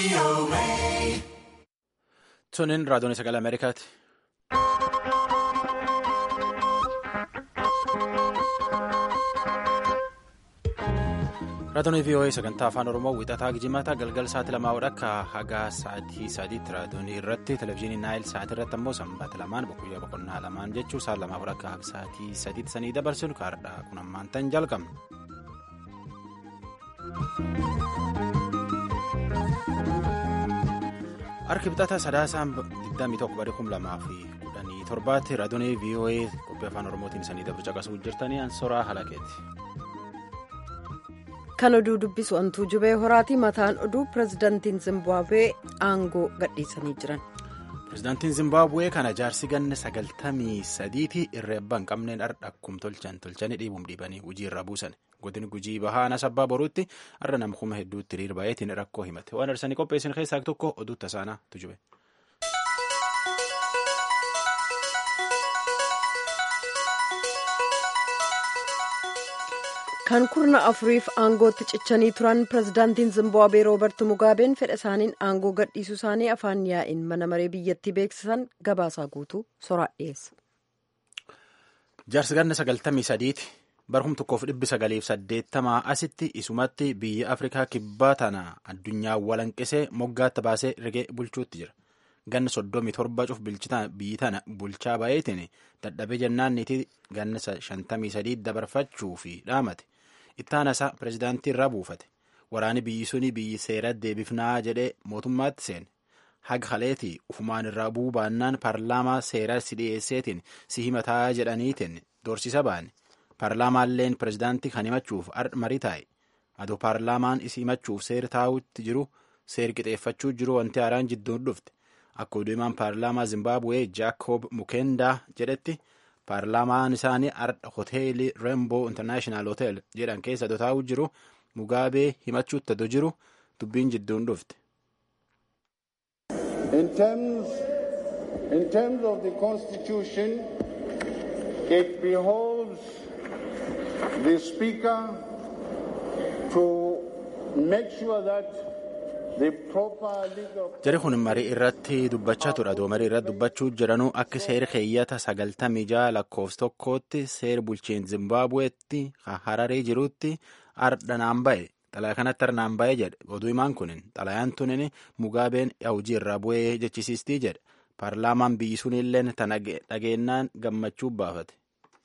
Tuniin raadiyoon sagalee Ameerikaati. Raadiyoon VOA sagantaa afaan Oromoo wixataa Gijimataa galgal sa'aatii lamaa akka haga sa'aatii sadiitti raadiyoon irratti televezyiinii Naayil sa'aatii irratti ammoo sanbata lamaan guyyaa boqonnaa lamaan jechuun sa'a lamaa akka haga sa'aatii sadiitti sanii dabarsinu kaardhaa kun ammaan tan jalqabna. Harki bitataa sadaasaan 21 barii 2017 raadiyoon VOA qophii afaan Oromootiin sanii dabru caqasuu jirtanii ansoraa halakeeti. Kan oduu dubbisu antuu jubee horaati mataan oduu pirezidaantiin Zimbaabuwee aangoo gadhiisanii jiran. Pirezidaantiin Zimbaabuwee kana jaarsi ganna sagaltamii sadiitii irra abbaan qabneen har'a akkuma tolchan tolchanii dhiibuun dhiibanii hojii irra buusan. Godin gujii bahaa anas abbaa boruutti har'a nama kuma hedduutti hiriir baay'eetiin rakkoo himate. Waan arsanii qopheessan keessaa tokko oduu tasaanaa tujube. kan kurna afuriif aangootti cichanii turan pirezidaantiin zimbaabuwee rooberti mugaabeen fedha isaaniin aangoo gadhiisuu isaanii afaan yaa'iin mana maree biyyattii beeksisan gabaasaa guutuu soraa dhiyeessa. jaarsi ganna sagaltamii sadiiti barhum tokkoof dhibbi sagaliif saddeettamaa asitti isumatti biyya afrikaa kibbaa tana addunyaa walanqisee moggaatti baasee rigee bulchuutti jira ganna soddomii torba cuf biyyi tana bulchaa baay'eetiin dadhabee jennaanniitii ganna shantamii sadii dabarfachuu fi dhaamate. ittaanasaa pirezidaantii irraa buufate waraani biyyi suni biyyi seera deebifnaa jedhee mootummaatti seene haga haleetii ufumaan irraa buubaannaan paarlaamaa seeraa si dhiyeesseetiin si himataa jedhaniitiin doorsisa baane paarlaamaalleen pirezidaantii kan himachuuf marii taa'e adoo paarlaamaan isi himachuuf seera taa'utti jiru seer qixeeffachuu jiru wanti haaraan jidduun dhufte akka oduumaan paarlaamaa zimbaabuwee jaakob mukendaa jedhetti. paarlaamaan isaanii hoteelii reemboo intarnaashinaal hotel jedhan keessa taa'u jiru mugaabee himachuutti adoo jiru dubbiin jidduun dhufte. In terms, in terms of the constitution, it behoves the speaker to make sure that Jari kun marii irratti dubbachaa ture. Adoo marii irratti dubbachuu jiranuu akka seera keeyyata sagaltamii jaha lakkoofsa tokkootti seera bulchiinsa Zimbaabuweetti hararee jirutti ardhanaan ba'e. Xalayaa kanatti ardhanaan ba'e jedhe. Oduu himaan kunin xalayaan tunin mugaabeen hojii irraa bu'ee jechisiistii jedhe. Paarlaamaan biyyi sunillee tana dhageenyaan gammachuu baafate.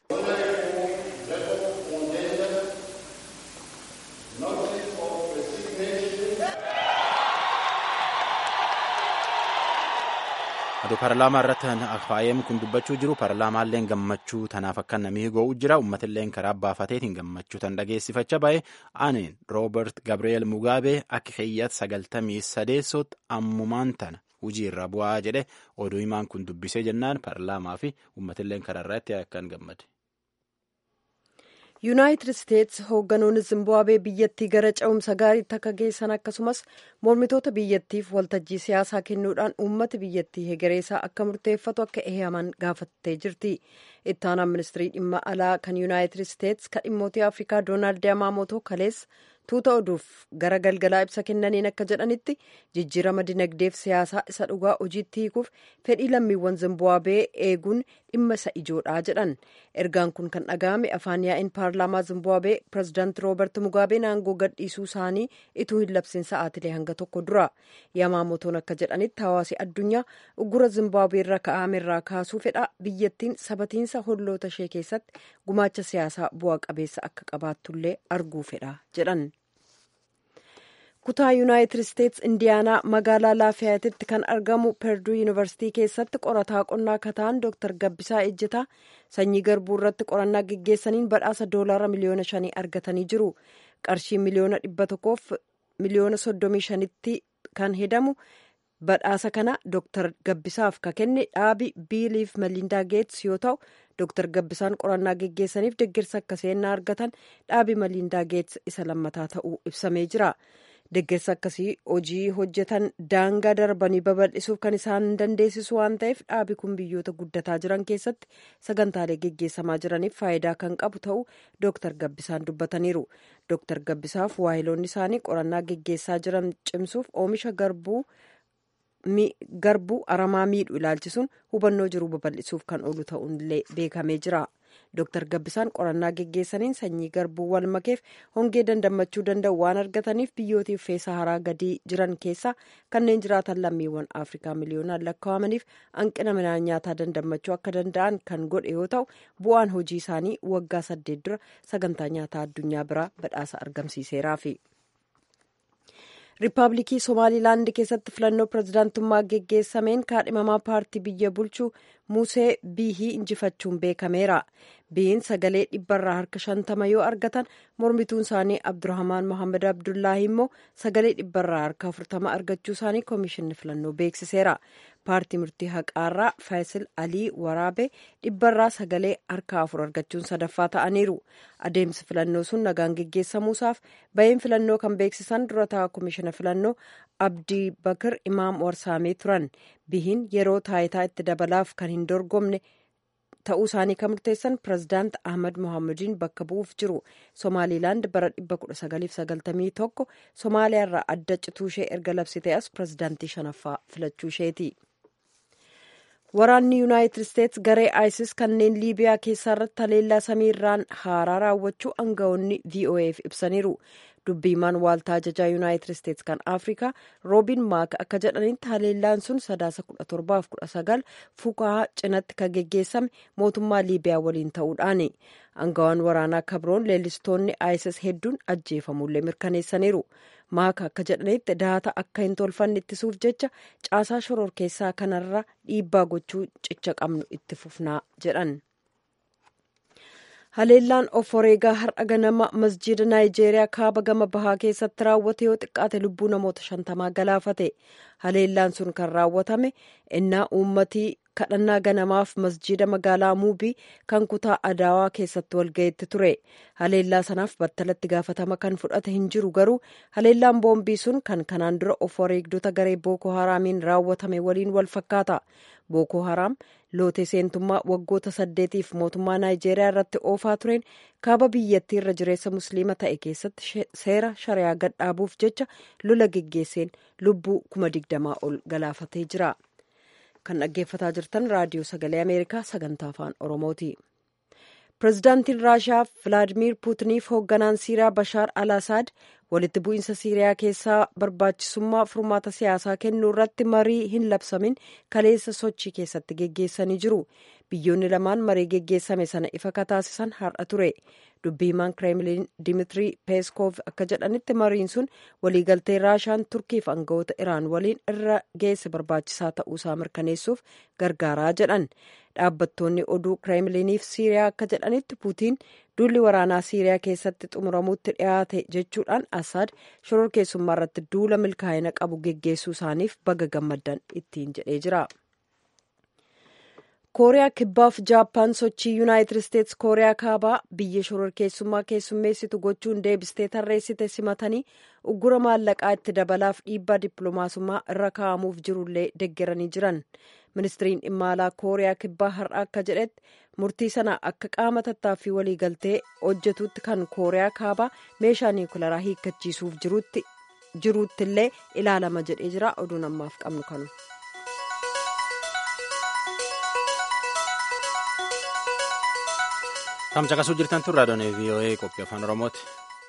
adoo paarlaamaa irratti faayem kun dubbachuu jiru paarlaamaalleen gammachuu tanaaf akka namni go'u jira uummatilleen karaa baafateetiin gammachuu tan dhageessifachaa ba'e aaneen roobert gabriel mugaabee akka keeyyata sagaltamii sadeessootti ammumaan tana hojii irra bu'aa jedhe oduu himaan kun dubbisee jennaan paarlaamaa fi uummatilleen karaa irratti akkan gammade. yuunaayitid isteetsi hoogganoonni zimbaabuwee biyyattii gara ce'umsa gaariitti akka geessan akkasumas mormitoota biyyattiif waltajjii siyaasaa kennuudhaan uummata biyyattii hegereesaa akka murteeffatu akka eeyyaman gaafattee jirti ittaanaan ministirii dhimma alaa kan yuunaayitid isteetsi kan dhimmootii afrikaa doonaald yamaamotoo kaleessa tuuta oduuf gara galgalaa ibsa kennaniin akka jedhanitti jijjiirama dinagdeef siyaasaa isa dhugaa hojiitti hiikuuf fedhii lammiiwwan zimbaabuwee eeguun dhimma isa ijoodhaa jedhan ergaan kun kan dhaga'ame afaan yaa'in paarlaamaa zimbaabuwee pirezidaanti roobert mugaabeen aangoo gadhiisuu isaanii ituu hin labsin sa'aatilee hanga tokko dura yamaamotoon akka jedhanitti hawaasi addunyaa uggura zimbaabuwee irra ka'ame irraa kaasuu fedha biyyattiin sabatiinsa holloota ishee keessatti gumaacha siyaasaa bu'a qabeessa akka qabaattullee arguu fedha jedhan. kutaa yuunaayitid isteetsi indiyaanaa magaalaa laafiyaatitti kan argamu perduu yuunivarsitii keessatti qorataa qonnaa kataan dooktar gabbisaa ejjetaa sanyii garbuu irratti qorannaa geggeessaniin badhaasa doolaara miliyoona shanii argatanii jiru qarshii miliyoona dhibba tokkoof miliyoona soddomii shanitti kan hedamu badhaasa kana dooktar gabbisaaf ka kenne dhaabi biiliif malindaa geets yoo ta'u dooktar gabbisaan qorannaa geggeessaniif deeggarsa akka seennaa argatan dhaabi malindaa geets isa lammataa ta'uu ibsamee jira. Deeggarsa akkasii hojii hojjetan daangaa darbanii babal'isuuf kan isaan dandeessisu waan ta'eef dhaabi kun biyyoota guddataa jiran keessatti sagantaalee geggeessamaa jiraniif faayidaa kan qabu ta'uu Dr. Gabbisaan dubbataniiru. Dr. Gabbisaaf waahiloonni isaanii qorannaa geggeessaa jiran cimsuuf oomisha garbuu garbuu aramaa miidhu ilaalchisuun hubannoo jiru babal'isuuf kan oolu ta'uunillee beekamee jira. Dr. Gabbisaan qorannaa geggeessaniin sanyii garbuu wal makeef hongee dandammachuu danda'u waan argataniif biyyootiif feesa haraa gadii jiran keessaa kanneen jiraatan lammiiwwan Afrikaa miliyoonaan lakkaa'amaniif hanqina midhaan nyaataa dandammachuu akka danda'an kan godhe yoo ta'u bu'aan hojii isaanii waggaa saddeet dura sagantaa nyaataa addunyaa biraa badhaasa argamsiiseeraafi. riippaabilikii somaalilaand keessatti filannoo pirezidaantummaa geggeessameen kaadhimamaa paartii biyya bulchuu musee biihii injifachuun beekameera bihiin sagalee dhibbarraa harka shantama yoo argatan mormituun isaanii abdurahmaan mohaammed abdullaahi immoo sagalee dhibbarraa harka afurtama argachuu isaanii koomishinni filannoo beeksiseera paartii murtii haqaarraa faayisil alii waraabee dhibbarraa sagalee harka afur argachuun sadaffaa ta'aniiru adeemsi filannoo sun nagaan geggeessamuusaaf bahiin filannoo kan beeksisan dura ta'a koomishina filannoo abdii bakir imaam warsaamee turan bihiin yeroo taayitaa itti dabalaaf kan hin dorgomne ta'uu isaanii kan murteessan pirezidaant ahmad mohaamediin bakka bu'uuf jiru somaalilaand bara 1991 somaaliyaarraa adda cituu ishee erga labsite as pirezidaantii shanaffaa filachuu isheeti. waraanni yuunaayitid isteets garee isis kanneen liibiyaa keessaa irratti haleellaa samiirraan haaraa raawwachuu aangawoonni voaf ibsaniiru dubbiimaan waaltaa ajajaa yuunaayitid isteets kan afrikaa roobiin maak akka jedhanitti haleellaan sun sadaasa 17-19 fukaa cinatti kan geggeessame mootummaa liibiyaa waliin ta'uudhaani aangawaan waraanaa kabroon leellistoonni isis hedduun ajjeefamullee mirkaneessaniiru maaka akka jedhanitti daata akka hin tolfanne ittisuuf jecha caasaa shororkeessaa kanarra dhiibbaa gochuu cicha qabnu itti fufnaa jedhan. haleellaan of wareegaa har'a ganama masjiida naayijeeriyaa kaaba gama bahaa keessatti raawwate yoo xiqqaate lubbuu namoota shantamaa galaafate haleellaan sun kan raawwatame innaa uummatii kadhannaa ganamaaf masjiida magaalaa muubii kan kutaa adaawaa keessatti walgayetti ture haleellaa sanaaf battalatti gaafatama kan fudhate hin jiru garuu haleellaan boombii sun kan kanaan dura of wareegdota garee booko haraamiin raawwatame waliin wal fakkaata booko haraam lootee seentummaa waggoota saddeetiif mootummaa naayijeeriyaa irratti oofaa tureen kaaba biyyattii irra jireessa musliima ta'e keessatti seera shariyaa gadhaabuuf jecha lola geggeesseen lubbuu kuma digdamaa ol galaafatee jira. kan dhaggeeffataa jirtan raadiyoo sagalee ameerikaa sagantaa afaan oromooti pirezidaantiin raashiyaa vilaadimiir puutiniif hoogganaan siiriyaa bashaar al asaad walitti bu'iinsa siiriyaa keessaa barbaachisummaa furmaata siyaasaa kennuu irratti marii hin labsamin kaleessa sochii keessatti geggeessanii jiru biyyoonni lamaan marii geggeessame sana ifa kataasisan har'a ture dubbiimaan kireemliin dimitrii peeskoof akka jedhanitti mariin sun waliigaltee raashiyaan turkiif aangawoota iraan waliin irra geesse barbaachisaa ta'uusaa mirkaneessuuf gargaaraa jedhan dhaabbattoonni oduu kireemliiniif siiriyaa akka jedhanitti puutiin duulli waraanaa siiriyaa keessatti xumuramuutti dhiyaate jechuudhaan asaad shororkeessummaa irratti duula milkaa'ina qabu geggeessuu isaaniif baga gammaddan ittiin jedhee jira. kooriyaa kibbaaf jaappaan sochii yuunaayitid isteets kooriyaa kaabaa biyya shororkeessummaa keessummeessitu gochuun deebistee tarreessite simatanii uggura maallaqaa itti dabalaaf dhiibbaa dippiloomaasummaa irra kaa'amuuf jirullee deggeranii jiran ministiriin dhimma alaa kooriyaa kibbaa har'a akka jedhetti murtii sana akka qaama tattaaffii waliigaltee hojjetutti kan kooriyaa kaabaa meeshaa niwukilaraa hiikkachiisuuf jiruuttillee ilaalama jedhee jira oduun ammaaf qabnu kanu. Tamcaqasuu jirtan tun raadiyoon VOA qophii afaan Oromooti.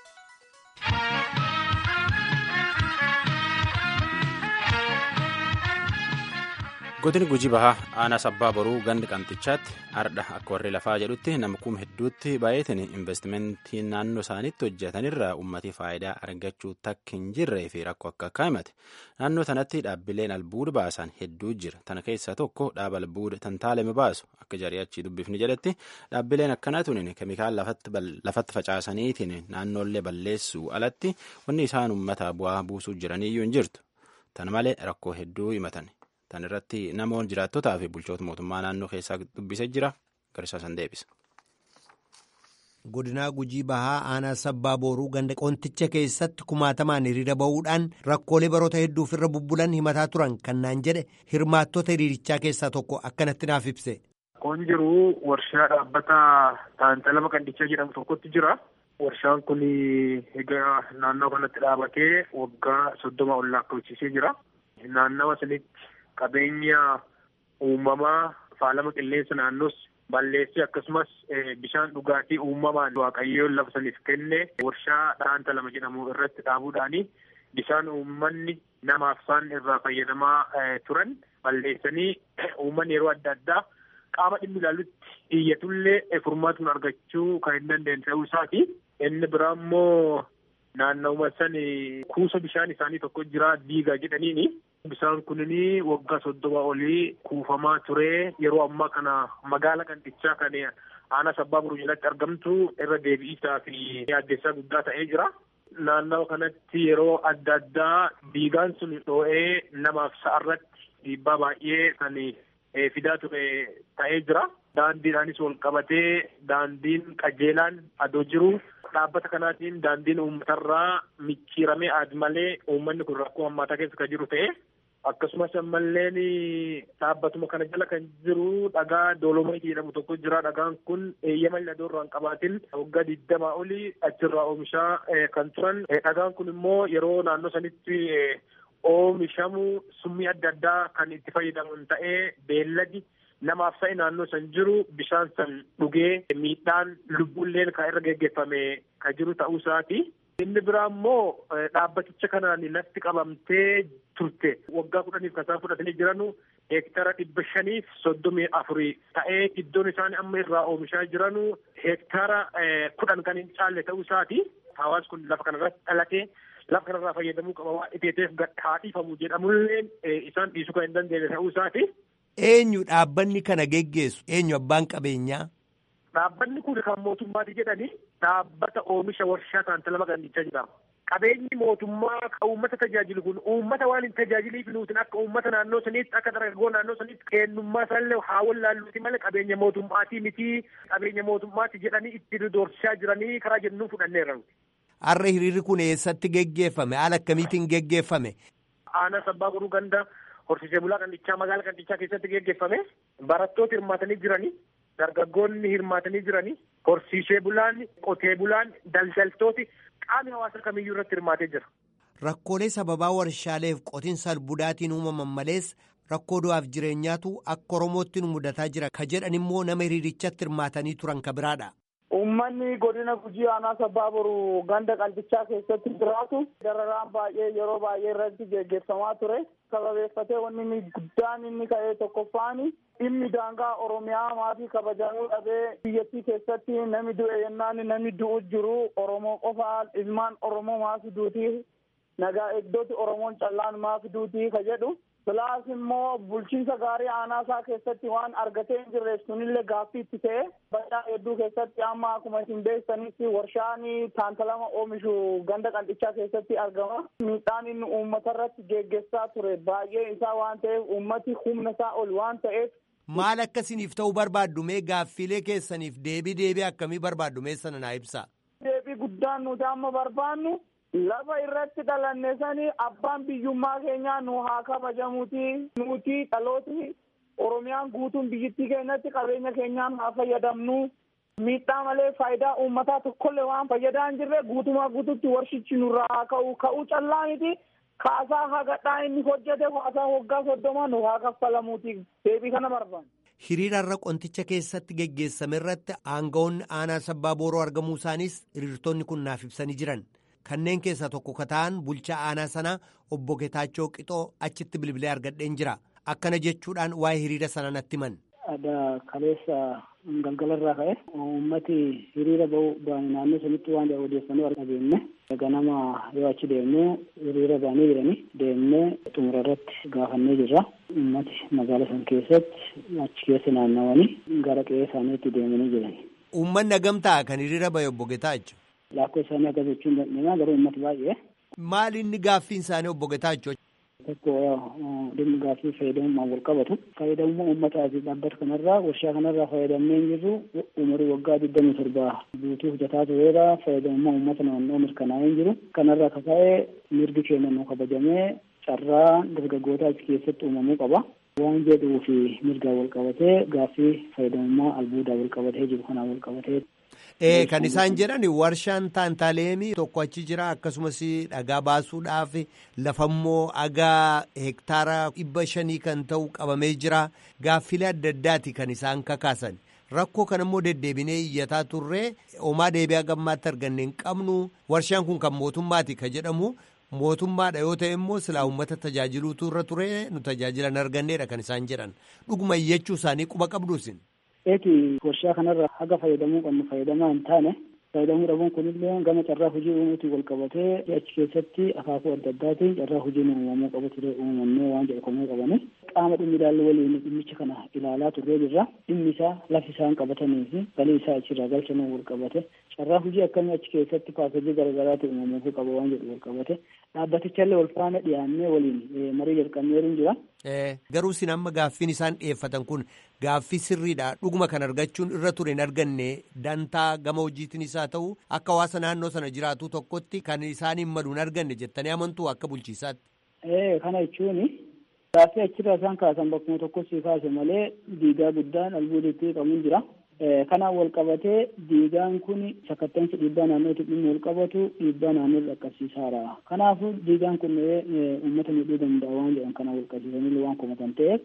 Godini Gujii Bahaa aanaa sabbaa boruu gandi qamxichaatti ardha akka warri lafaa jedhutti nama kuma hedduutti baay'eetiin investimentii naannoo isaaniitti hojjetanirraa uummatii faayidaa argachuu takka hin jirree fi rakkoo akka akka himate. Naannoo sanatti dhaabbileen albuuda baasan hedduu jira. Tana keessaa tokko dhaaba albuuda tantaalame baasu akka jarii achii dubbifni jedhetti dhaabbileen akkanaa tuniin keemikaala lafatti facaasaniitiin naannoollee balleessuu alatti wanni isaan uummata bu'aa buusuu jiraniyyuu hin jirtu. Tana malee rakkoo hedduu himatan. Tan irratti namoonni jiraattotaa fi bulchoota mootummaa naannoo keessaa dubbisee jira. Garisaa san deebisa. godinaa gujii bahaa aanaa sabbaa booruu ganda qonticha keessatti kumaatamaan hiriira bahuudhaan rakkoolee baroota hedduuf irra bubbulan himataa turan kan naan jedhe hirmaattota hiriirichaa keessaa tokko akkanatti naaf ibse. Kun jiru warshaa dhaabbata taantalama qandichaa jedhamu tokkotti jira. Warshaan kun egaa naannoo kanatti dhaabatee waggaa soddoma ol lakkoofsisee jira. Naannawa sanitti qabeenya uumamaa faalama qilleensa naannoos balleessee akkasumas bishaan dhugaatii uumamaan waaqayyoon lafa saniif kenne warshaa dhaanta lama jedhamu irratti dhaabuudhaani bishaan uummanni namaaf isaan irraa fayyadamaa turan balleessanii uummanni yeroo adda addaa qaama dhimmi ilaalutti iyyatullee furmaatuun argachuu kan hin dandeenye ta'uu isaati. Inni biraa immoo naannawuma san kuusa bishaan isaanii tokko jira diigaa jedhaniini. Bishaan kunini waggaa soddoma olii kuufamaa ture yeroo ammaa kana magaala qandichaa kan aanaa sabbaa buruu jalatti argamtu irra deebi'isaa fi addeessaa guddaa ta'ee jira. Naannawa kanatti yeroo adda addaa diigaan sun dhoo'ee namaaf sa'arratti dhiibbaa baay'ee kan fidaa ture ta'ee jira. Daandiidhaanis wal qabatee daandiin qajeelaan adoo jiru dhaabbata kanaatiin daandiin uummatarraa micciiramee aad malee uummanni kun rakkoo hammaataa keessa kan jiru ta'e akkasumas ammalleen dhaabbatuma kana jala kan jiru dhagaa doolomayitii jedhamu tokko jira dhagaan kun eeyyama ladoo irraa hin qabaatin waggaa digdamaa olii achirraa oomishaa kan turan dhagaan kun immoo yeroo naannoo sanitti oomishamu summii adda addaa kan itti fayyadaman ta'ee beelladi namaaf sa'i naannoo san jiru bishaan san dhugee miidhaan lubbuulleen kan irra geggeeffame kan jiru ta'uu isaati. Inni biraa immoo dhaabbaticha kanaan lafti qabamtee turte waggaa kudhaniif kan isaan fudhatanii jiranu heektara dhibba shaniif soddomii afurii ta'ee iddoon isaan amma irraa oomishaa jiranu heektara kudhan kan hin caalle ta'uu isaati. Hawaasni kun lafa kanarratti dhalatee lafa kanarraa fayyadamuu qaba waan dhiteeteef haadhiifamu jedhamullee isaan dhiisuu kan hin dandeenye ta'uu isaati. Eenyu dhaabbanni kana geggeessu? Eenyu abbaan qabeenyaa? Dhaabbanni kun kan mootummaati jedhani dhaabbata oomisha warshaa taantalama qandichaa jedhama. Qabeenyi mootummaa kan uummata tajaajilu kun uummata waan hin tajaajiliif nuutin akka uummata naannoo saniitti akka dargaggoo naannoo saniitti kennummaa isaallee haa wallaalluuti malee qabeenya mootummaatii miti qabeenya mootummaati jedhanii itti doorsisaa jiranii karaa jennuu fudhanneerra. Har'a hiriirri kun eessatti geggeeffame? Haala akkamiitiin geggeeffame? Aanaa sabbaa guruu ganda horsiisee bulaa qandichaa magaala qandichaa keessatti geggeeffame barattoota hirmaatanii jiranii dargaggoonni hirmaatanii jiranii horsiisee bulaan qotee bulaan daldaltooti qaamni hawaasa kamiyyuu irratti hirmaatee jira. Rakkoolee sababaa warshaaleef qotiinsa albuudaatiin uumaman malees rakkoo du'aaf jireenyaatu akka Oromootti nu mudataa jira ka jedhan immoo nama hiriirichatti hirmaatanii turan ka biraadha. Uummanni godina gujii aanaa sabbaa boru ganda qandichaa keessatti jiraatu dararaan baay'ee yeroo baay'ee irratti geggeeffamaa ture. Sababeeffatee wanni inni guddaan inni ka'ee tokkoffaani dhimmi daangaa Oromiyaa maatii kabajamuu dhabee biyyattii keessatti namni du'e yennaan namni du'u jiru Oromoo qofaa ilmaan Oromoo maafi duutii nagaa eegdoti Oromoon callaan maafi duutii ka jedhu. Bilaas immoo bulchiinsa gaarii aanaa isaa keessatti waan argatee hin jirreef sunillee gaaffii itti ta'e baddaa hedduu keessatti amma akkuma isin beektanitti warshaan taantalama oomishu ganda qandichaa keessatti argama. Miidhaan inni uummata irratti geggeessaa ture baay'ee isaa waan ta'eef uummati humna isaa ol waan ta'eef. Maal akkasiniif ta'uu barbaaddu mee gaaffiilee keessaniif deebii deebii akkamii barbaaddu mee sana naa ibsaa. Deebii guddaan nuti amma barbaannu. lafa irratti dhalanne sani abbaan biyyummaa keenyaa nu haa kabajamuuti nuti dhalooti oromiyaan guutuun biyyittii keenyatti qabeenya keenyaan haa fayyadamnu miidhaa malee faayidaa uummataa tokkollee waan fayyadaa hin jirre guutumaa guututti warshichi nurraa haa ka'u ka'uu callaa miti kaasaa hagadhaa inni hojjete kaasaa waggaa soddoma nu haa kaffalamuuti deebii kana barbaanna. Hiriira irra qonticha keessatti geggeessame irratti aangawoonni aanaa sabbaa booroo argamuu isaanis hiriirtonni kun naaf ibsanii jiran. kanneen keessaa tokko ka ta'an bulchaa aanaa sanaa obbo Getaachoo Qixoo achitti bilbilee argadheen jira akkana jechuudhaan waa'ee hiriira sana natti himan. Aadaa kaleessa galgala irraa ka'e uummati hiriira ba'uu baane naannoo sanitti waan odeeffannoo argannee ganama yoo achi deemnee hiriira baanee jiranii deemnee xumura irratti gaafannee jirra. Uummati magaala san keessatti achi keessa naannawanii gara qe'ee isaaniitti deemanii jirani. Uummanni hagamtaa kan hiriira ba'e obbo Getaachoo. Laakkoo isaanii akka jechuun dandeenyaa garuu uummata baay'ee. Maali inni gaaffiin isaanii obbo Getaachoo? tokko dhimmi gaaffii fayyadamummaan wal qabatu. Fayyadamummaa uummataa fi dhaabbata kanarraa warshaa kanarraa fayyadamnee jirru umurii waggaa digdamii torbaa guutuu hojjetaa tureera fayyadamummaa uummata naannoo mirkanaa'ee jiru. Kanarraa kaka'ee mirgi keenya nu kabajamee carraa dargaggootaa achi keessatti uumamuu qaba. Waan jedhuu fi mirgaa wal qabatee gaaffii fayyadamummaa albuudaa wal qabatee jiru kanaan wal qabatee. Ee kan isaan jedhan warshaan taantaaleemii tokko achi jira akkasumas dhagaa baasuudhaaf lafammoo agaa hektaara dhibba shanii kan ta'u qabamee jira gaaffilee adda addaati kan isaan kakaasan rakkoo kanammoo deddeebinee iyyataa turree homaa deebi'aa gammaatti arganne hin qabnu warshaan kun kan mootummaati ka jedhamu mootummaadha yoo ta'e immoo silaa uummata tajaajiluutu irra ture nu tajaajilan arganneedha kan isaan jedhan dhuguma iyyachuu isaanii quba qabduusin. Eeti warshaa kanarra haga fayyadamuu qabnu fayyadamaa hin taane fayyadamuu dhabuun kunillee gama carraa hojii uumuutiin wal qabatee achi keessatti akaakuu adda addaatiin carraa hojiin uumamuu qabu ture uumamnee waan jedhamuu qabani. Qaama dhimmi ilaallu waliin dhimmicha kana ilaalaa turree jirra. Dhimmi isaa lafi isaan qabatanii fi galii isaa achirraa galchanuu wal qabate carraa hojii akkamii achi keessatti paakejii garaagaraatiin uumamuu qaba waan jedhu wal qabate dhaabbatichallee wal faana dhiyaannee waliin marii jalqabneeru jira. Garuu isin amma gaaffiin isaan dhiyeeffatan kun gaaffii sirriidha dhuguma kan argachuun irra ture hin arganne dantaa gama hojiitiin isaa ta'u akka hawaasa naannoo sana jiraatu tokkotti kan isaan hin malu hin arganne jettanii amantuu akka bulchiisaatti. Kana jechuun gaaffii achirraa isaan kaasan bakkuma tokkotti kaase malee diigaa guddaan albuuditti qabuun jira. Kanaan wal qabatee diigaan kun sakattansi dhiibbaa naannootti dhimma wal qabatu dhiibbaa naannoo dhaqqabsiisaara. Kanaafuu diigaan kun uummata miidhuu danda'a waan jedhan kana wal qabsiisanii waan komatan ta'eef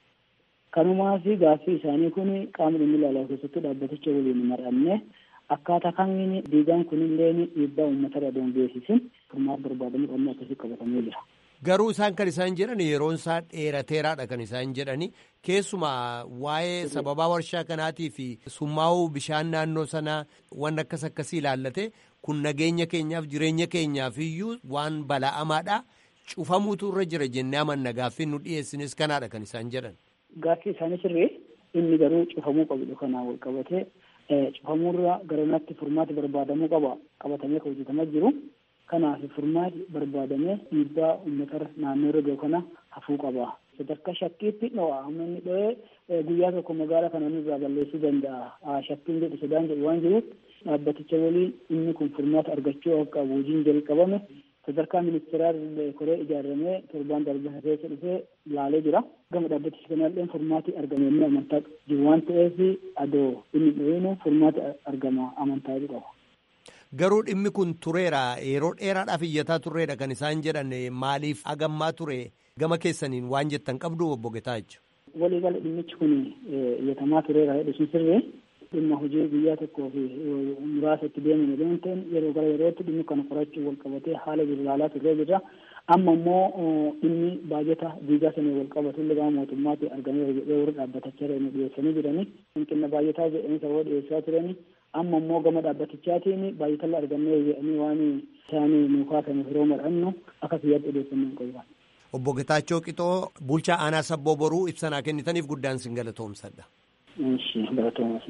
kanumaa fi gaaffii isaanii kun qaama dhimmi ilaalaa keessatti dhaabbaticha waliin mar'anne akkaataa kamiin diigaan kunillee dhiibbaa uummatarra doon geessisin furmaata barbaadamu qabnu akkasii qabatamee jira. Garuu isaan kan isaan jedhan yeroon isaa dheerateeraadha kan isaan jedhani keessumaa waa'ee sababaa warshaa kanaatii fi summaa'uu bishaan naannoo sanaa waan akkas akkasii ilaallate kun nageenya keenyaaf jireenya keenyaaf iyyuu waan bala'amaadha cufamuutu irra jira jennee amanna gaaffiin nu dhiyeessines kanaadha kan isaan jedhan. Gaaffii isaanii sirrii inni garuu cufamuu qabudha kanaan wal qabatee cufamuurra garanatti furmaati barbaadamuu qaba qabatamee kan hojjetamaa jiru. Kanaaf furmaati barbaadamee dhiibbaa uummata naannoo irra gahu kana hafuu qaba. Sadarkaa shakkiitti dho'a. Amma inni dho'ee guyyaa tokko magaalaa kana nurraa balleessuu danda'a. Shakkiin jedhu sodaan jedhu waan jiruuf dhaabbaticha waliin inni kun furmaata argachuu akka qabu hojiin jalqabame sadarkaa ministeeraa koree ijaaramee torbaan darbaa keessa dhufee laalee jira. Gama dhaabbaticha kanaallee furmaati argame inni amantaa jiru waan ta'eef adoo inni dho'inu furmaati argama amantaa qaba. Garuu dhimmi kun tureera yeroo dheeraadhaaf iyyataa turreedha kan isaan jedhan maaliif agammaa ture gama keessaniin waan jettan qabdu obbo Getaacho. Walii gala dhimmichi kun iyyatamaa tureera jedhu sun sirrii dhimma hojii guyyaa tokkoo fi muraasa itti deemame deemuun ta'in yeroo gara yerootti dhimmi kana qorachuu wal qabatee haala jiru ilaalaa turree jirra. Amma immoo dhimmi baajata diigaa sanii wal qabatu illee gama mootummaatti argamee jedhee warri dhaabbatachaa jiran dhiyeessanii jiranii hanqina baajataa jedhanii sababa dhiyeessaa turanii amma immoo gama dhaabbatichaatiin baay'atalla argannee jedhanii waan isaanii nu kaasaniif yeroo madhannu akka kiyyaatti odeeffannoo hin qabu. Obbo Getaachoo Qixoo bulchaa aanaa sabboo boruu ibsanaa kennitaniif guddaan sin galatoomsadha. Ishi galatoomas.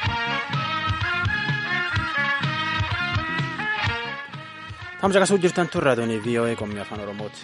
Tamsa kasuu jirtan tun raadiyoonii VOA qophii afaan Oromooti.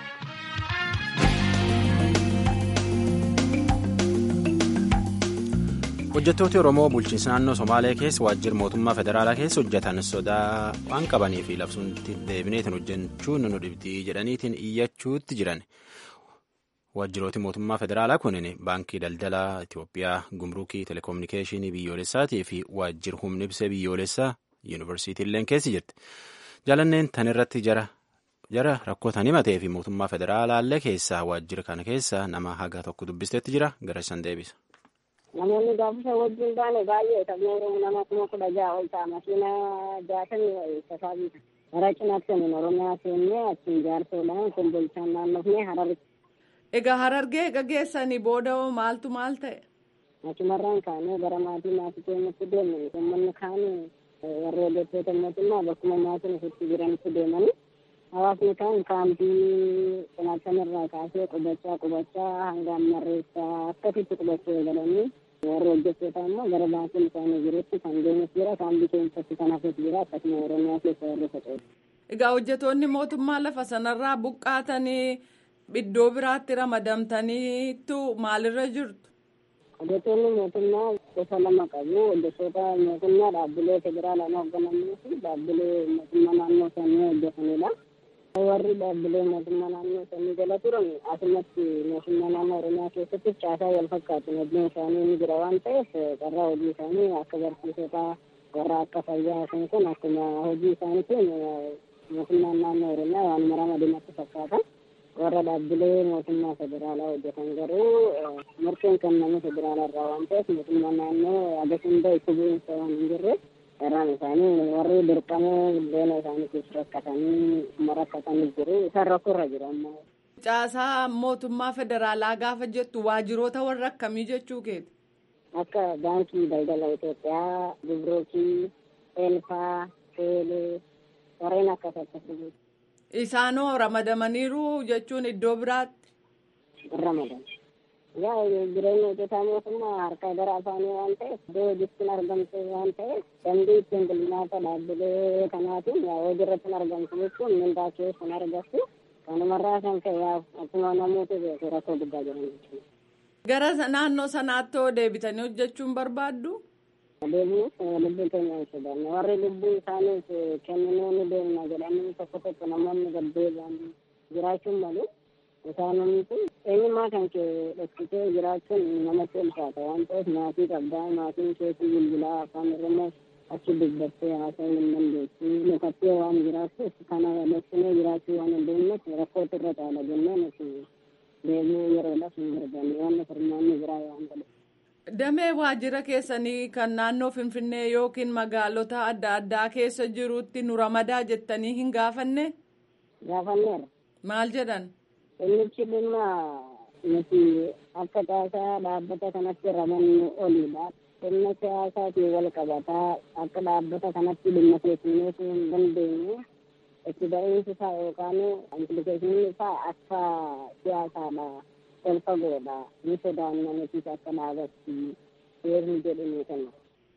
hojjettooti oromoo bulchiinsa naannoo somaalee keessa waajjira mootummaa federaalaa keessa hojjetan sodaa waan qabanii fi labsuutti deebineetiin hojjechuun nu dhibdii jedhaniitiin iyyachuutti jiran waajjirooti mootummaa federaalaa kunin baankii daldalaa itiyoophiyaa gumruukii telekominikeeshinii biyyoolessaatii fi waajjira humna ibsaa biyyoolessaa yuunivarsiitiilleen keessa jirti jaalanneen tan irratti jara jara rakkootan himatee fi mootummaa federaalaallee keessaa waajjira kana keessa nama haga tokko dubbisteetti jira gara isaan deebisa. namoonni gaafasa wajjin baane baay'ee ta'uu nama kuma kudha ja'a ol ta'a makiina jaatamii tasaa biita gara cinaatti kan oromiyaa seennee achiin jaarsoodhaan kombolchaan naannofnee hararitti. Egaa harargee egaa geessanii booda maaltu maal ta'e? Achumarraan kaanee gara maatii maatii keenyatti deemne uummanni kaan warra hojjettoota mootummaa bakkuma maatiin ofitti jiranitti deemanii hawaasni kaan kaampii cinaachamirraa kaasee qubachaa qubachaa hanga ammarreessaa akkasitti qubachuu eegalanii warra hojjettoota immoo gara baankiin isaanii jirutti kan deemes jira kaampii keessatti kan hafes jira akkasuma oromiyaa keessa warra faca'u. Egaa hojjettoonni mootummaa lafa sanarraa buqqaatanii iddoo biraatti ramadamtaniitu maalirra jirtu? Hojjettoonni mootummaa gosa lama qabu. Hojjettoota mootummaa dhaabbilee federaalaan hoogganamanii fi dhaabbilee mootummaa naannoo sanii hojjetanidha. Warri dhaabbilee mootummaa naannoo sanii jala turan asumatti mootummaa naannoo Oromiyaa keessatti caasaa wal fakkaatu hojiin isaanii ni jira waan ta'eef carraa hojii isaanii akka barsiisota warra akka fayyaa san kun akkuma hojii isaaniitiin mootummaan naannoo Oromiyaa waan ramadamatti fakkaata. warra dhaabbilee mootummaa federaalaa hojjetan garuu murteen kenname federaalaa irraa waan ta'eef mootummaa naannoo agas hunda itti bu'iinsa waan hin jirre irraan isaanii warri dirqamee buddeena isaaniitiif rakkatanii kuma rakkatanii jiru isaan rakkoorra jiru amma. Caasaa mootummaa federaalaa gaafa jettu waajjiroota warra akkamii jechuu keeti? Akka baankii daldala Itoophiyaa, Gibrookii, Eelfaa, Teelee warreen akkas akkasii. Isaanoo ramadamaniiru jechuun iddoo biraatti. Ramadan. Yaa jireenya hojjetaa mootummaa harka gara afaanii waan ta'eef iddoo hojiitti argamte waan ta'eef dambii ittiin bulmaata dhaabbilee kanaatiin yaa hojii irratti argamtu jechuun mindaa keessan argattu kanumarraa kan ka'e akkuma namoota beeku rakkoo guddaa jiran jechuudha. Gara naannoo sanaatti hoo deebitanii hojjechuun barbaaddu? Deebiin lubbuu keenya hin sodaanne warri lubbuu isaaniif kenninuu ni deemna jedhanii tokko tokko namoonni gaddeebi'an jiraachuun malu isaanumti eenyummaa kan kee dhoksitee jiraachuun namatti ulfaata waan ta'eef maatii qabdaa maatiin keetii bilbilaa afaan oromoo achi dubbattee haasa'uu hin dandeessu mukattee waan jiraattuuf kana dhoksinee jiraachuu waan hin deemneef rakkootu irra caala jennee nuti deebi'uu yeroodhaaf hin barbaanne waan furmaanni biraa waan ta'eef. Damee waajjira keessanii kan naannoo Finfinnee yookiin magaalota adda addaa keessa jirutti nu ramadaa jettanii hin gaafanne? Gaafanneera. Maal jedhan? Innichi dhimma nuti akka caasaa dhaabbata kanatti ramannu olidha. Dhimma siyaasaatiin wal qabataa akka dhaabbata kanatti dhimma keessummeessuu hin dandeenye itti ba'iinsi isaa yookaan implikeeshiniin isaa akka siyaasaadha. ol fagoodha ni sodaanna nutis akka dhaabatti seerni jedhanii kenna.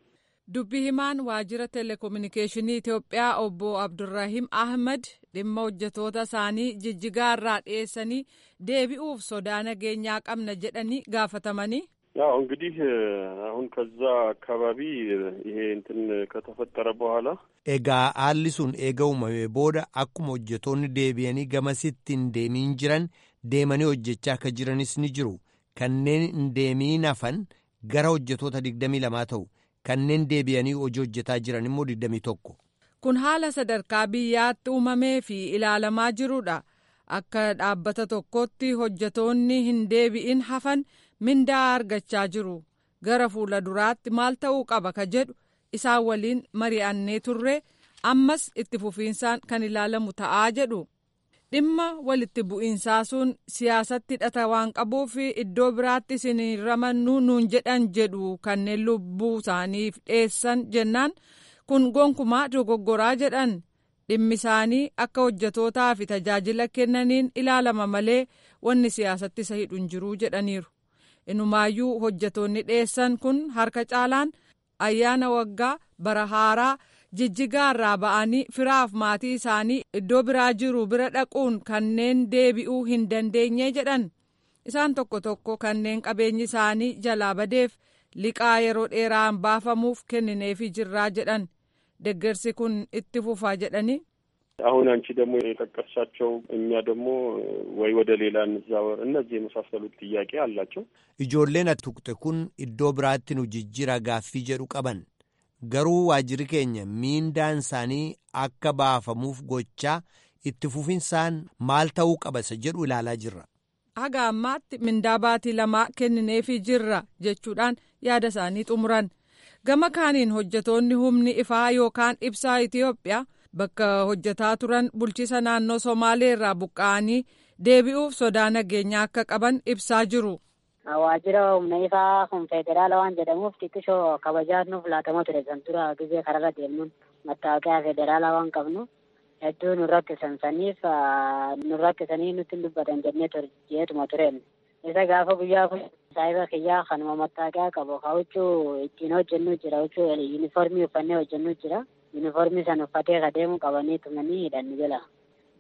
Dubbi himaan waajjira telekominikeeshinii Itoophiyaa obbo Abdurrahim Ahmad dhimma hojjetoota isaanii jijjigaa irraa dhiyeessanii deebi'uuf sodaa nageenyaa qabna jedhanii gaafatamanii. ያው እንግዲህ አሁን ከዛ አካባቢ ይሄ እንትን ከተፈጠረ በኋላ egaa haalli sun eega uumamee booda akkuma hojjetoonni deebi'anii gamasitti hin deemiin jiran deemanii hojjechaa akka jiranis ni jiru kanneen hin deemiin hafan gara hojjetoota digdamii lamaa ta'u kanneen deebi'anii hojii hojjetaa jiran immoo digdamii tokko. kun haala sadarkaa biyyaatti uumamee fi ilaalamaa jirudha akka dhaabbata tokkotti hojjetoonni hin deebi'in hafan mindaa argachaa jiru gara fuula duraatti maal ta'uu qaba ka jedhu isaan waliin mari'annee turre ammas itti fufiinsaan kan ilaalamu ta'aa jedhu dhimma walitti bu'iinsaa sun siyaasatti hidhata waan qabuuf iddoo biraatti isin ramannu nuun jedhan jedhu kanneen lubbuu isaaniif dheessan jennaan kun gonkumaa dogoggoraa jedhan dhimmi isaanii akka hojjetootaa fi tajaajila kennaniin ilaalama malee wanni siyaasatti isa hidhu hin jiru jedhaniiru. inumaayyuu hojjetoonni dheessan kun harka caalaan ayyaana waggaa bara haaraa jijjigaa irraa ba'anii firaaf maatii isaanii iddoo biraa jiru bira dhaquun kanneen deebi'uu hin dandeenye jedhan isaan tokko tokko kanneen qabeenyi isaanii jalaa badeef liqaa yeroo dheeraan baafamuuf kennineefii jirraa jedhan deggersi kun itti fufaa jedhanii አሁን አንቺ ደግሞ የጠቀሳቸው እኛ ደግሞ ወይ ወደ ሌላ እንዛወር እነዚህ የመሳሰሉት ጥያቄ አላቸው። ijoolleen ati tuqxe kun iddoo biraatti nu jijjiira gaaffii jedhu qaban garuu waajjirri keenya miindaan isaanii akka baafamuuf gochaa itti fufinsaan maal ta'uu qabasa jedhu ilaalaa jirra. haga ammaatti mindaa baatii lamaa kennineefii jirra jechuudhaan yaada isaanii xumuran gama kaaniin hojjetoonni humni ifaa yookaan ibsaa Itoophiyaa. bakka hojjetaa turan bulchiisa naannoo somaalee irraa buqqa'anii deebi'uuf sodaa nageenyaa akka qaban ibsaa jiru. Waajjira humna ifaa kun federaala waan jedhamuuf xiqqishoo kabajaa nuuf laatama ture san dura gizee kararra deemnuun mattaawoqiyaa federaalaa waan qabnu hedduu nu rakkisan saniif nu rakkisanii nutti dubbatan jennee jeetuma tureen. Isa gaafa guyyaa kun saayiba kiyyaa kanuma mattaawoqiyaa qabu huccuu ittiin hojjennu jira huccuu yuunifoormii uffannee hojjennu jira. yuunifoormii san uffatee adeemu qabanii tumanii hidhanni jala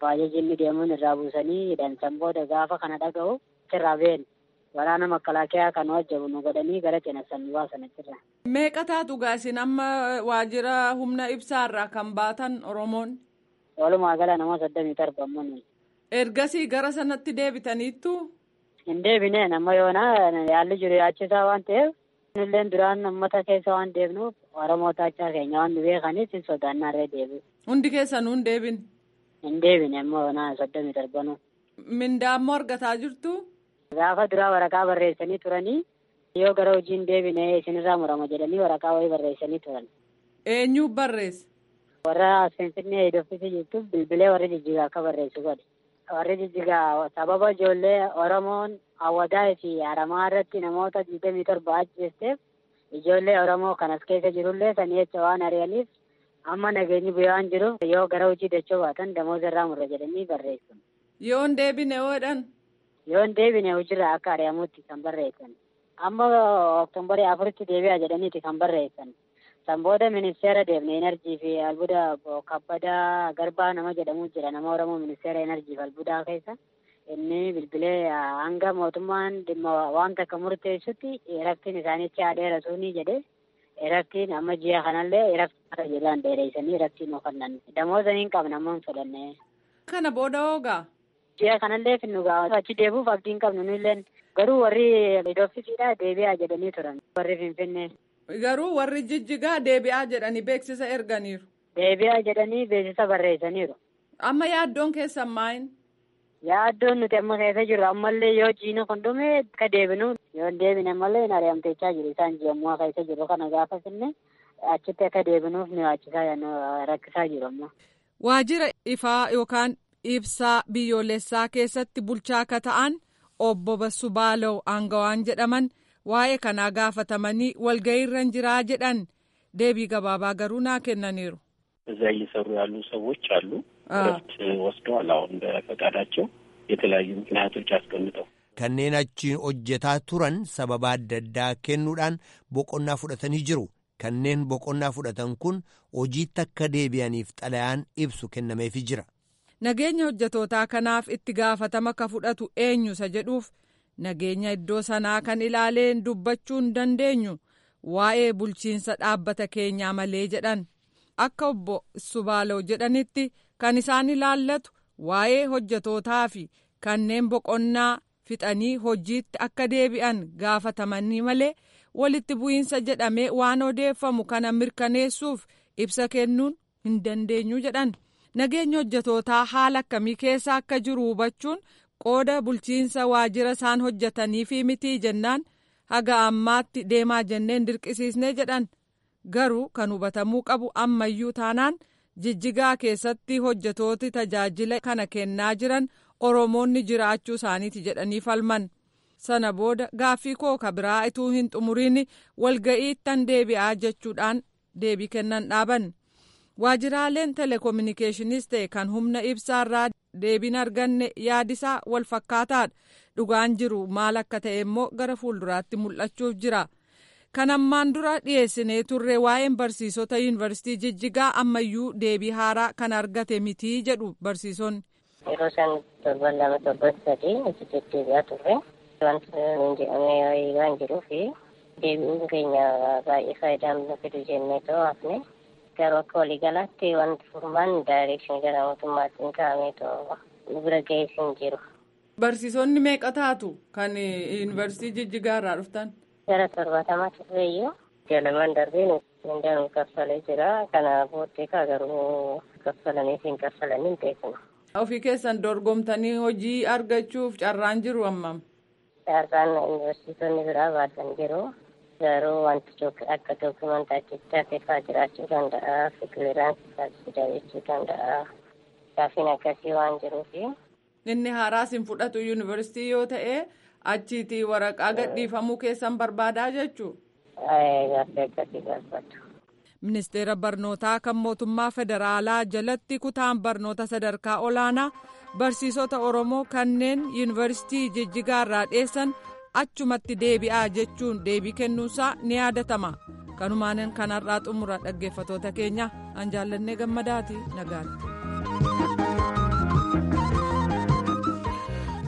baajajinni deemuun irraa buusanii hidhan san booda gaafa kana dhaga'u sirraa beenu waraana makalaakiyaa kan hojjetu nu godhanii gara cinassan nu baasan achirra. Meeqa taatu gaasin amma waajjira humna ibsaarraa kan baatan Oromoon? Walumaa gala nama soddomii torba ammoo nuyi. Ergasii gara sanatti deebitaniittu? Hin deebine nama yoona yaalli jiru yaachisaa waan ta'eef illeen duraan uummata keessa waan deebnuuf Oromoo taachaa keenya waan nu beekaniif hin sodaannaarree deebi'u. Hundi keessanuu hin deebine? Hin deebine ammoo yoona soddomii torbanuu. Mindaa ammoo argataa jirtu? Gaafa duraa waraqaa barreessanii turanii yoo gara hojii hin deebine isinirraa murama jedhanii waraqaa wayii barreessanii turan. Eenyu barreesse? Warra Finfinnee Idoofisii jirtuuf bilbilee warri jijjigaa akka barreessu godhe. Warri jijjigaa sababa ijoollee Oromoon Awwadaa fi Haramaa irratti namoota digdamii torba ajjeesteef ijoollee Oromoo kan as keessa jirullee sanii jecha waan ari'aniif amma nageenyi bu'ee waan jiruuf yoo gara hojii dachoo baatan damooza irraa murra jedhanii barreessu. Yoo hin deebine oodhan? Yoo hin deebine hojiirraa akka ari'amutti kan barreessan. Amma oktoobarii afuritti deebi'a jedhaniiti kan barreessan. San booda ministeera deemne enerjii fi albuuda kabbadaa garbaa nama jedhamu jira nama oromoo ministeera enerjii fi albuudaa keessa inni bilbilee hanga mootummaan dhimma waan takka murteessutti rakkin isaanitti haadheera suunii jedhe rakkin amma ji'a kanallee rakkin jedhaan dheereessanii rakkin ofannan damooza hin qabne amma hin fudhanne. Kana booda hoogaa? Ji'a kanallee finnu ga'a achi deebuuf abdiin qabnu nulleen garuu warri idooffisiidha deebi'aa jedhanii turan warri finfinnee. Garuu warri jijjigaa deebi'aa jedhanii beeksisa erganiiru. Deebi'aa jedhanii beeksisa barreessaniiru. Amma yaaddoon keessan maayin? Yaaddoon nuti amma keessa jirru ammallee yoo jiinu kun dhume akka deebinu yoo hin deebine ammallee hin ari'amteechaa jiru isaan ji'ammoo keessa jiru kana gaafa finne achitti akka deebinuuf nu yaachisaa rakkisaa jiru amma. Waajjira ifaa yookaan ibsaa biyyoolessaa keessatti bulchaa akka ta'an obbo Bassuu Baalaw aangawaan jedhaman. waa'ee kanaa gaafatamanii walga'iirra jiraa jedhan deebii gabaabaa garuu naa kennaniiru. እዛ እየሰሩ ያሉ ሰዎች አሉ። እረፍት ወስደዋል። አሁን በፈቃዳቸው የተለያዩ ምክንያቶች አስቀምጠው kanneen achiin hojjetaa turan sababa adda addaa kennuudhaan boqonnaa fudhatanii jiru. Kanneen boqonnaa fudhatan kun hojiitti akka deebi'aniif xalayaan ibsu kennameefii jira. Nageenya hojjetootaa kanaaf itti gaafatama ka fudhatu eenyusa jedhuuf nageenya iddoo sanaa kan ilaaleen dubbachuu hin dandeenyu waa'ee bulchiinsa dhaabbata keenyaa malee jedhan akka obbo Subaalaw jedhanitti kan isaan ilaallatu waa'ee hojjetootaa fi kanneen boqonnaa fixanii hojiitti akka deebi'an gaafatamanii malee walitti bu'iinsa jedhamee waan odeeffamu kana mirkaneessuuf ibsa kennuun hin dandeenyu jedhan nageenya hojjetootaa haala akkamii keessa akka jiru hubachuun. qooda bulchiinsa waajjira isaan hojjetanii fi mitii jennaan haga ammaatti deemaa jenneen dirqisiisnee jedhan garuu kan hubatamuu qabu ammayyuu taanaan jijjigaa keessatti hojjetooti tajaajila kana kennaa jiran oromoonni jiraachuu isaaniiti jedhanii falman sana booda gaaffii koo ka biraa ituu hin xumuriin walga'iittan deebi'aa jechuudhaan deebii kennan dhaaban waajjiraaleen telekominikeeshiniis ta'e kan humna ibsaarraa deebiin arganne yaadisaa wal fakkaataadha dhugaan jiru maal akka ta'e immoo gara fuulduraatti mul'achuuf jira kan ammaan dura dhiyeessinee turre waa'een barsiisota yuunivarsiitii jijjigaa ammayyuu deebii haaraa kan argate mitii jedhu barsiisonni. yeroo isaan torban lama torban sadii achi deddeebi'aa turre wanti nuun jedhamee wayii waan jiruuf deebi'uun keenya baay'ee faayidaa nu fidu jennee ta'uu hafne garuu akka waliigalaatti wanti furmaan daayirekshinii gara mootummaatti hin kaa'amee ta'u nu bira ga'ees hin jiru. Barsiisonni meeqa taatu kan yuunivarsiitii jijjigaa irraa dhuftan? Gara torbaatamaa turreeyyuu jalamaan darbee mindaa nu kaffalee jira kana booddee kaa garuu kaffalaniif hin kaffalanii hin beeknu. Ofii keessan dorgomtanii hojii argachuuf carraan jiru ammam? Carraan yuunivarsiitonni biraa baasan jiru. Garuu wanti akka dookumantaa achitti hafeefaa jiraachuu danda'a. Fikiraansii taasisuu jechuu danda'a. Gaaffiin akkasii waan jiruufi. Inni haaraas hin fudhatu yuunivarsiitii yoo ta'e achiiti waraqaa gadhiifamuu keessan barbaadaa jechuu. Gaaffii akkasii barbaadu. Ministeera barnootaa kan mootummaa federaalaa jalatti kutaan barnoota sadarkaa olaanaa barsiisota Oromoo kanneen yuunivarsiitii jijjigaa irraa dheessan achumatti deebi'aa jechuun deebii kennuunsaa ni yaadatama. Kanumaan kanarraa xumura dhaggeeffatoota keenya an jaallannee gammadaati nagaatti.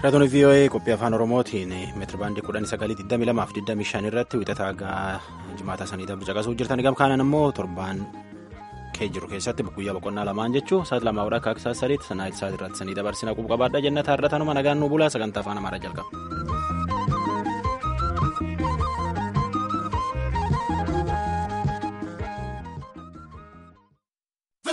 Raadiyoon VOA qophii afaan Oromootiin meetira baandii kudhanii sagalii digdamii lamaaf digdamii shan irratti wixataa gaa jimaata sanii darbu caqasuu jirtan gam kaanaan immoo torbaan kee jiru keessatti guyyaa boqonnaa lamaan jechuun saat lamaa akka akka saat sadiitti sanaa isaati irratti sanii dabarsina quba qabaadha jenna taarratanuma nagaan nu bulaa sagantaa afaan amaaraa jalqaba.